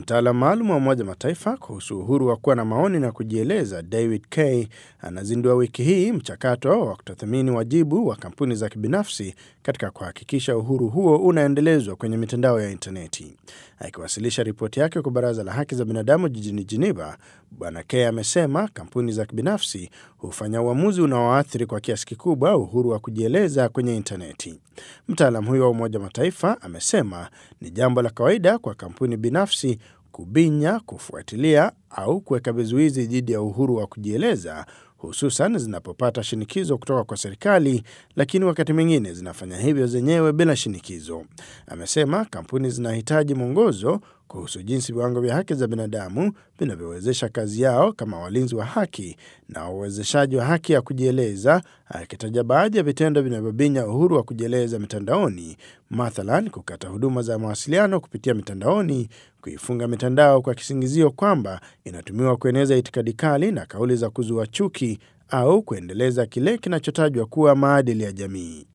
Mtaalamu maalum wa Umoja Mataifa kuhusu uhuru wa kuwa na maoni na kujieleza David Kay anazindua wiki hii mchakato wa kutathmini wajibu wa kampuni za kibinafsi katika kuhakikisha uhuru huo unaendelezwa kwenye mitandao ya intaneti. Akiwasilisha ripoti yake kwa Baraza la Haki za Binadamu jijini Geneva, Bwana Kay amesema kampuni za kibinafsi hufanya uamuzi unaoathiri kwa kiasi kikubwa uhuru wa kujieleza kwenye intaneti. Mtaalamu huyo wa Umoja Mataifa amesema ni jambo la kawaida kwa kampuni binafsi kubinya, kufuatilia au kuweka vizuizi dhidi ya uhuru wa kujieleza hususan zinapopata shinikizo kutoka kwa serikali, lakini wakati mwingine zinafanya hivyo zenyewe bila shinikizo. Amesema kampuni zinahitaji mwongozo kuhusu jinsi viwango vya haki za binadamu vinavyowezesha kazi yao kama walinzi wa haki na uwezeshaji wa haki ya kujieleza, akitaja baadhi ya vitendo vinavyobinya uhuru wa kujieleza mitandaoni, mathalan kukata huduma za mawasiliano kupitia mitandaoni, kuifunga mitandao kwa kisingizio kwamba inatumiwa kueneza itikadi kali na kauli za kuzua chuki au kuendeleza kile kinachotajwa kuwa maadili ya jamii.